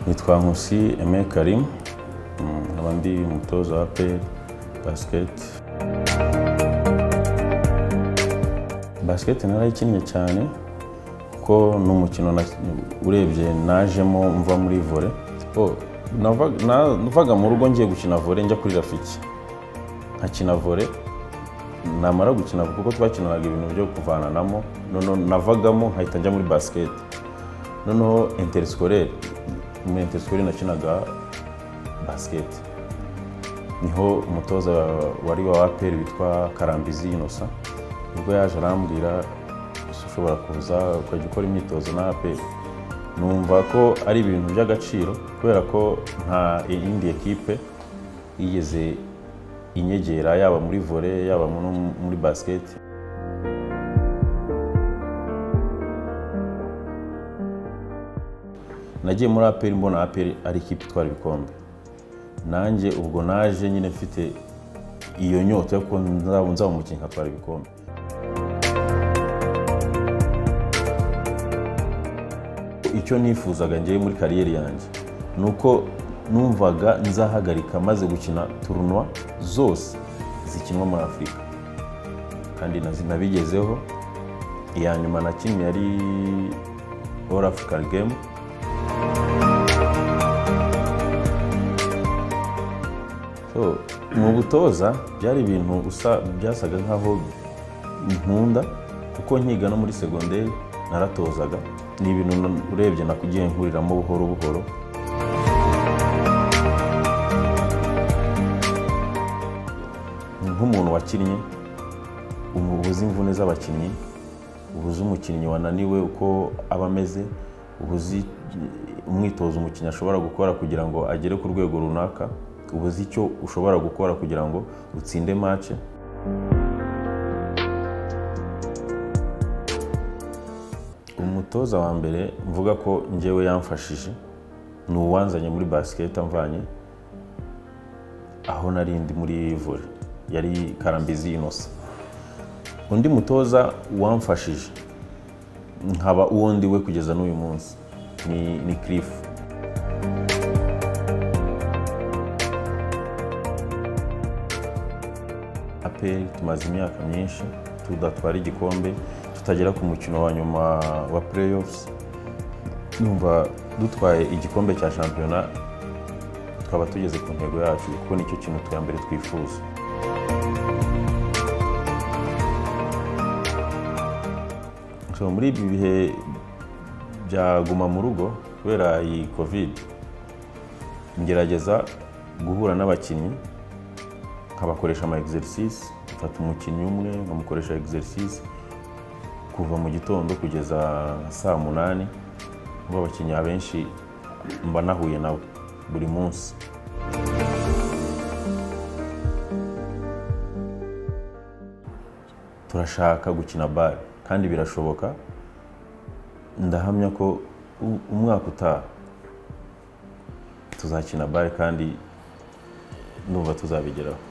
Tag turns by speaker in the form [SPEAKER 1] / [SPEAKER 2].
[SPEAKER 1] nitwa nkusi Aime karim nkaba ndi umutoza wa peri basiketi basiketi narayikinnye cyane kuko ni umukino urebye najemo mva muri vore navaga mu rugo ngiye gukina vore njya kuri rafiki nkakina vore namara gukina kuko twakinanaga ibintu byo kuvananamo noneho navagamo nkahita njya muri basiketi noneho interisikore muri interisikore nakinaga basiketi niho umutoza wari wa aperi witwa karambizi inosa nibwo yaje arambwira ushobora kuza ukajya ukora imyitozo na aperi numva ko ari ibintu by'agaciro kubera ko nta yindi ekipe yigeze inyegera yaba muri vore yaba muri basiketi nagiye muri aperi mbona aperi ari ikipe itwara ibikombe nanjye ubwo naje nyine mfite iyo nyota yo nzaba umukinnyi nkatwara ibikombe icyo nifuzaga ngewe muri kariyeri yanjye ni uko numvaga nzahagarika maze gukina turunwa zose zikinwa muri afurika kandi nabigezeho iya nyuma na kimwe yari all african game mu butoza byari ibintu byasaga nk'aho nkunda kuko nkiga no muri segonderi naratozaga ni ibintu urebye nakugiye nkuriramo buhoro buhoro ni nk'umuntu wakinnye ubuze imvune z'abakinnyi ubuze umukinnyi wananiwe uko aba ameze ubuze umwitozo umukinnyi ashobora gukora kugira ngo agere ku rwego runaka ubuze icyo ushobora gukora kugira ngo utsinde mace umutoza wa mbere mvuga ko ngewe yamfashije ni uwanzanye muri basiketi amvanye aho nari ndi muri vore yari karambizi inosa undi mutoza wamfashije nkaba uwo ndi we kugeza n'uyu munsi ni kirifu aperi tumaze imyaka myinshi tudatwara igikombe tutagera ku mukino wa nyuma wa playoffs numva dutwaye igikombe cya shampiyona twaba tugeze ku ntego yacu kuko nicyo kintu twa mbere twifuza muri ibi bihe byaguma mu rugo kubera iyi covid ngerageza guhura n'abakinnyi nkabakoresha ama exercice mfata umukinnyi umwe nkamukoresha exercice kuva mu gitondo kugeza saa munani ubu abakinnyi abenshi mba nahuye nabo buri munsi turashaka gukina bare kandi birashoboka ndahamya ko umwaka utaha tuzakina bare kandi numva tuzabigeraho